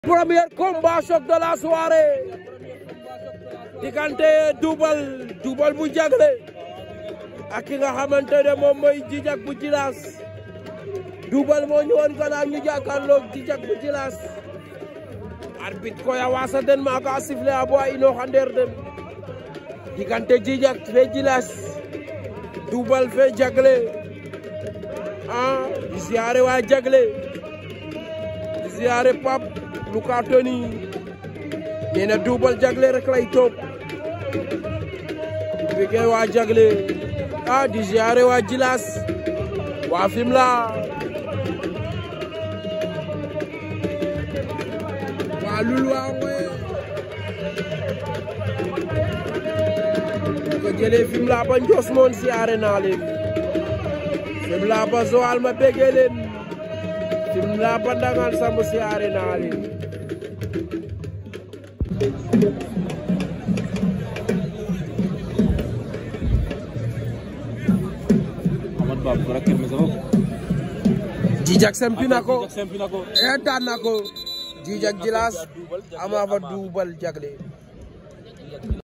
premier combat choc de la soirée diggante Double Double bu jagle ak ki nga xamante ne moom mooy Djidjack bu Djilass Double moo ñëwoon gannaaw ñu jàkkaarloog Djidjack bu Djilass arbitre koy a wasa den maaga a sifflé a bo a inooxa ndeer den diggante Djidjack fe Djilass Double fe jagle a di siyaare waa jagle di siyaare Pape Luka Tony nee na Double jagle rek lay topp bigee waa jagle a di siyaare waa Djilass waa Fimela waa lul waa ngoye ko jëlee Fimela ba Ndios moon siyaare naa leen Fimela ba Joal ma bégee leen Fimela ba Ndangaan Samb siyaare naa leen Amadou Ba bu rakkir mi sama Djidjack sempi na ko Djidjack sempi na ko e daan na ko Djidjack Djilass ama fa Double jagle